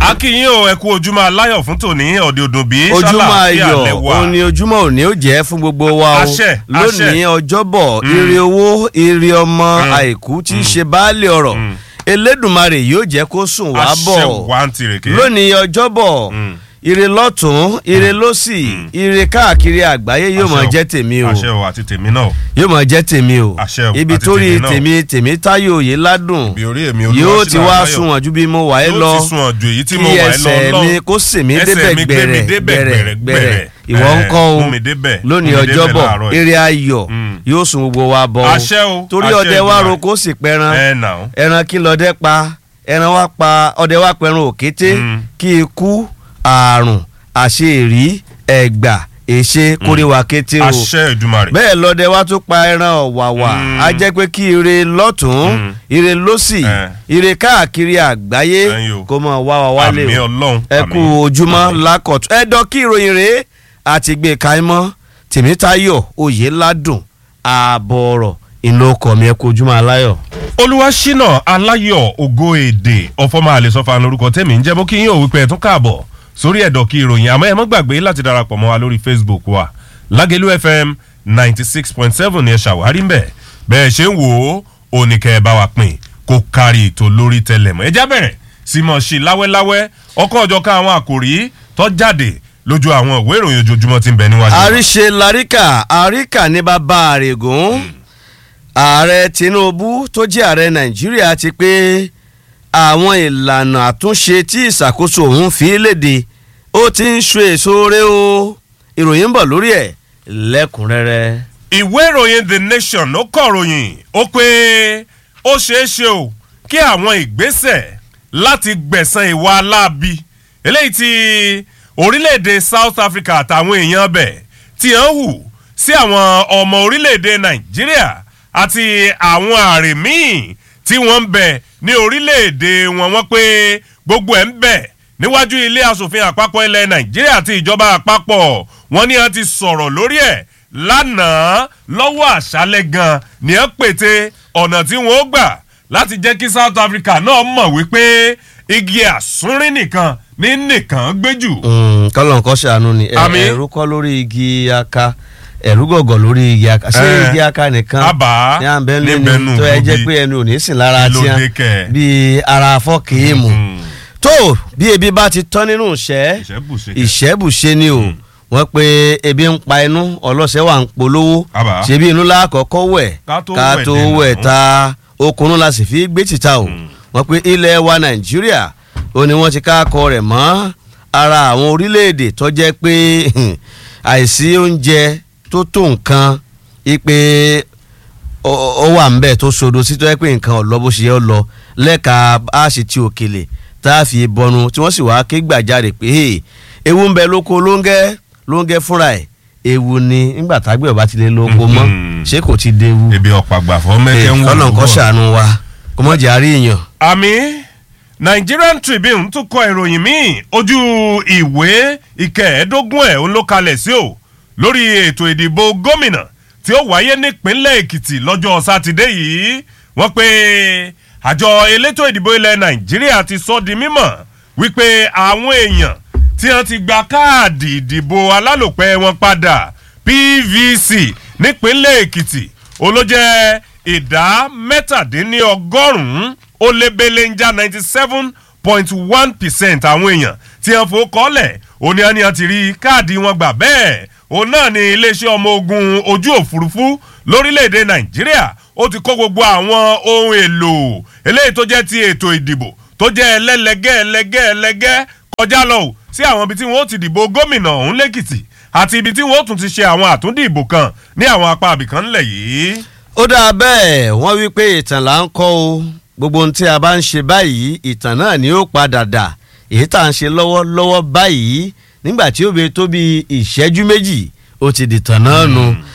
akínyìn o ẹ kú ojúmọ́ aláyọ̀ fún tòní ọ̀dẹ̀ òdùn bí ojúmọ́ ayọ̀ òun ni ojúmọ́ òní ó jẹ́ fún gbogbo wa o Àṣẹ, lónìí àṣẹ. ọjọ́bọ̀ ire owó ire ọmọ àìkú tí í ṣe baálé ọ̀rọ̀ elédùnmarè yóò jẹ́ kó sùn wá bọ̀ àṣẹ wà ń tirèké. lónìí ọjọ́bọ̀ ire lọ́tún ire lọ́sì ire káàkiri àgbáyé yóò máa Àṣẹ o. jẹ́ tèmi o àṣẹ o àti tèmi náà yóò máa jẹ́ tèmi o Àṣẹ o, ibi àti torí tèmi náà. tèmi tèmi táyò yìí ládùn bí orí èmi yóò ti wá sunwọ̀n ju bí mo wà ẹ́ lọ yóò ti sun ọ̀jọ̀ èyí tí kí mo wà ẹ́ lọ ẹsẹ̀ lọ́hùn. mi kó sì mí Ẹsẹ̀ débẹ̀ mi gbé mi gbẹ̀rẹ̀ débẹ̀ gbẹ̀rẹ̀ gbẹ̀rẹ̀ ìwọ Eh, ń kọ́ o mú mi débẹ̀, lónìí mú mi débẹ̀ ọjọ́bọ̀ láàárọ̀ yìí. eré ayọ̀ Mm. yóò sun gbogbo wa bọ̀ Àṣẹ o, torí àṣẹ ọdẹ wa Èdùmàrè. roko sì pẹran ẹ nà ó. ẹran kí lọdẹ pa ẹran wa pa ọdẹ wa pẹran òkété Mm. kí ikú àrùn àṣeèrí ẹ̀gbà èṣe kórìíwá kété o àṣẹ ìdùmarè. bẹ́ẹ̀ lọ́dẹ wa tún pa ẹran ọ̀wàwà Mm. á jẹ́ pé kí ire lọ́tún Mm. ire lọ́sì Eh. ire káàkiri àgbáyé Ẹ̀yin o. kó mọ̀ wá wa wálé àmì o ọlọ́run. ẹ àmì. kú ojúmọ́ lákọ̀tún ẹ dán kí ìròyìn rèé àti gbé kaimọ́ tèmítayọ̀ oyè ládùn ààbọ̀ ọ̀rọ̀ ìlú ọkọ̀ mi ẹ kú ojúmọ́ aláyọ̀. olúwaṣínà aláyọ̀ ògo èdè ọ̀fọ̀mọ́ àlẹ́sọ̀fà lórúkọ tẹ̀mí ń jẹ́ bó kí yín ò wípé ẹ̀ tún káàbọ̀ sórí ẹ̀dọ̀ kí ìròyìn àmọ́ ẹ mọ́ gbàgbé láti darapọ̀ mọ́ wa lórí facebook wa lágẹ̀lú fm ninety six point seven ni ẹ ṣàwárí ń bẹ̀ bẹ́ẹ̀ ṣe ń wò ó oníkẹ́ ẹ bá wa pín kó kárí ètò lórí tẹlẹ̀mọ́ ẹ já bẹ̀rẹ̀ sí mọ̀ sí láwẹ́láwẹ́ ọkọ̀ ọjọ́ ká àwọn àkòrí tó jáde lójú àwọn ìwé ìròyìn ojoojúmọ́ tí ń bẹ níwájú wa. àríṣe laríkà àríkà ní bàbá àrègùn ààrẹ tinubu tó jẹ́ ààrẹ nàìjíríà ti pé àwọn ìlànà àtúnṣe tí ìṣàkóso òun fi léde ó ti ń so èso rẹ o ìròyìn ń bọ̀ lórí ẹ̀ lẹ́kùnrẹ́rẹ́. ìwé ìròyìn the nation ó kọ̀ròyìn ó pé ó ṣeé ṣe o kí àwọn ìgbésẹ̀ láti gbẹ̀san ìwà aláàbí eléyìí tí orílẹ̀-èdè south africa àtàwọn èèyàn bẹ̀ tí ń hù sí àwọn ọmọ orílẹ̀-èdè nàìjíríà àti àwọn àrè míì tí wọ́n ń bẹ̀ ní orílẹ̀-èdè wọn wọ́n pé gbogbo ẹ̀ ń bẹ̀ níwájú ilé asòfin àpapọ̀ ilẹ̀ nàìjíríà àti ìjọba àpapọ̀ wọn ni a ti sọ̀rọ̀ lórí ẹ̀ lánàá lọ́wọ́ àṣálẹ̀ gan ni ẹ pète ọ̀nà tí wọ́n ó gbà láti jẹ́ kí south africa náà mọ̀ wípé igi àsúnrín nìkan ní nìkan gbé jù. kọ́lọ̀ nǹkan ṣàánú ni ẹ- Àmín. ẹ̀rú kọ́ lórí igi aka ẹ̀rú gọ̀gọ̀ lórí igi aka ṣé Eh, igi aka nìkan àbá ní à ń bẹ́ níbẹ̀nù lẹ́nu tó ẹ jẹ́ gbòógì. pé ẹnu ò ní sìn lára Kí ló tiẹ̀ dé kẹ̀? bíi ara fọ́ọ̀kì mu tó bí ebi bá ti tán nínú ìṣẹ́ Ìṣẹ́bùṣe kẹ̀. ìṣẹ́bùṣe ni o wọ́n pe ebi ń pa inú ọlọ́sẹ̀ wà ń polówó Àbá. ṣebí inú lákọ̀ọ́kọ́ wẹ̀ Ká tó ká wẹ̀ tó dènà. wẹ̀ ta okùnrin la sì fi gbé tìta o wọ́n pe ilẹ̀ wa nàìjíríà ó ní wọ́n ti ká akọ rẹ̀ mọ́ ara àwọn orílẹ̀-èdè tó jẹ́ pé àìsí oúnjẹ tó tó nǹkan ipe ó ó wà ń bẹ̀ tó sodo sí tó yẹ pé nǹkan ọ̀lọ́ bó ṣe yẹ ọ lọ lẹ́ka àṣì ti òkèlè tá a fi bọnu tí wọ́n sì wá ké gbàjarè pé "Hey, ewu ń bẹ lóko lóńgẹ́ lóńgẹ́ fúnra ẹ̀ ewu ni nígbà tágbẹ̀ ọba ti lé lóko mọ́ Mhm. ṣé kò ti déwu ebi ọ̀pá gbàfọ́ mẹ́kẹ́ ń wò ọ̀nà nǹkan lọ́wọ́. ṣàánú wa kò mọ̀ jẹ́ àríyàn. àmì nigerian tribune tún kọ ìròyìn míì ojú ìwé ìkẹẹ̀ẹ́dógún ẹ̀ ń ló kalẹ̀ sí o lórí ètò ìdìbò gómìnà tí ó wáyé nípínlẹ̀ èkìtì lọ́jọ́ sátidé yìí wọ́n pe àjọ elétò ìdìbò ilẹ̀ nàìjíríà ti sọ di mímọ̀ wípé àwọn èèyàn tí wọ́n ti gba káàdì ìdìbò alálòpẹ́ wọn padà pvc nípínlẹ̀ èkìtì olójẹ́ ìdá mẹ́tàdínlọ́gọ́rùn-ún ó lé belenja ninety seven point one percent àwọn èèyàn tí wọ́n fò kọ́lẹ̀ òní àni àti rí káàdì wọn gbà bẹ́ẹ̀ òun náà ni iléeṣẹ́ ọmọ ogun ojú òfurufú lórílẹ̀‐èdè nàìjíríà ó ti kó gbogbo àwọn ohun èlò eléyìí tó jẹ́ ti ètò ìdìbò tó jẹ́ ẹlẹ́lẹ́gẹ́ ẹlẹ́gẹ́ ẹlẹ́gẹ́ kọjá lọ ò sí àwọn ibi tí wọ́n ó ti dìbò gómìnà ọ̀hún lẹ́kìtì àti ibi tí wọ́n ó tún ti ṣe àwọn àtúndìbò kan ní àwọn apá abìkan ńlẹ̀ yìí. ó dáa bẹ́ẹ̀ wọ́n wí pé ìtàn là ń kọ́ o gbogbo ohun tí a bá ń ṣe báyìí ìtàn náà ni ó padà dà èyí tá à ń ṣe lọ́wọ́lọ́wọ́ báyìí nígbà tí ó bẹ tó bí ìṣẹ́jú méjì ó ti dìtàn náà nu